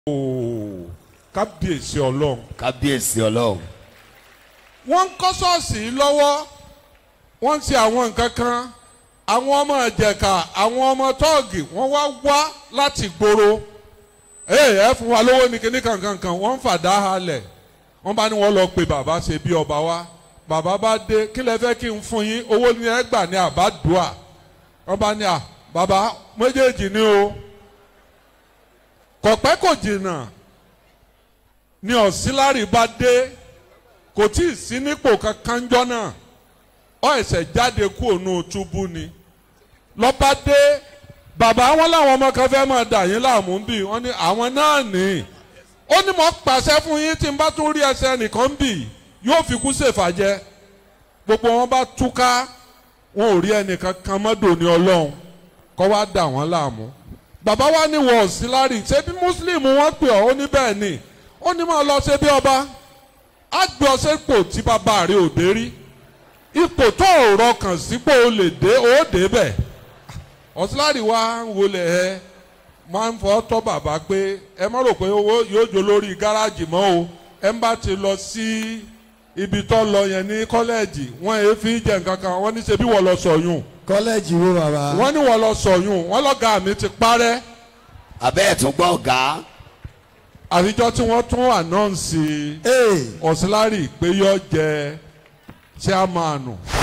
ooo kábíyèsí ọlọ́run. kábíyèsí ọlọ́run. wọ́n ń kọ́ ṣọ́ọ̀ṣì yìí lọ́wọ́ wọ́n ń ṣe àwọn nǹkan kan àwọn ọmọ ìjẹ̀ka àwọn ọmọ tọ́ọ̀gì wọ́n wá wá láti gbòòrò ee ẹ fún wa lówó ní kíní kankankan wọ́n ń fàdá halẹ̀ wọ́n bá ní wọ́n lọ pe bàbá ṣe bí ọba wa bàbá bá dé kí lẹ fẹ́ kí n fún yín owó ní ẹ gbà ní àbádùá wọ́n bá ní à bàbá méjèèjì ni o kọ̀pẹ́ kò jìnnà ni ọ̀sílárì bá dé kò tí ì sí nípò kankan jọ náà ọ ẹsẹ̀ jáde kú ònú túbú ni lọ́ba dé bàbá wọn làwọn ọmọ kan fẹ́ máa dà yín láàmú bì wọ́n ní àwọn náà ní ó ní mo pàṣẹ fún yín tí n bá tún rí ẹsẹ̀ nìkan bì yóò fi kú ṣèfàjẹ́ gbogbo wọn bá túká wọn ò rí ẹnìkan kan mọ́dọ̀ ní ọlọ́run kọ́ wá dà wọ́n láàmú bàbá wa ní wọ́n ọ̀sílárì ṣé bí mùsùlùmí wọ́n pè ọ́ ó ní bẹ́ẹ̀ ni ó ní máa lọ ṣe bí ọba á gbé ọ sépò tí bàbá rẹ ò dé rí ipò tó ò rọkàn sípò ó lè dé ó dé bẹ̀ ọ̀sílárì wa ń wọlé ẹ máa ń fọ́ tọ́ bàbá pé ẹ má rò pé owó yóò jó lórí gáràjì mọ́ o ẹ ń bá ti lọ sí ibi tó lọ yẹn ní kọ́lẹ́ẹ̀jì wọ́n èé fi jẹ nǹkan kan wọ́n ní ṣe bí wọ́n lọ sọ̀yún kọ́lẹ́jì wo bàbá. wọ́n ní wọ́n lọ sọ̀yún wọ́n lọ́gàá mi ti parẹ́ abẹ́ ẹ̀ tún gbọ́ ọ̀gá. àfijọ́ tí wọ́n tún ànọ́ǹsì ee ọ̀sílárì pé yọ jẹ chairman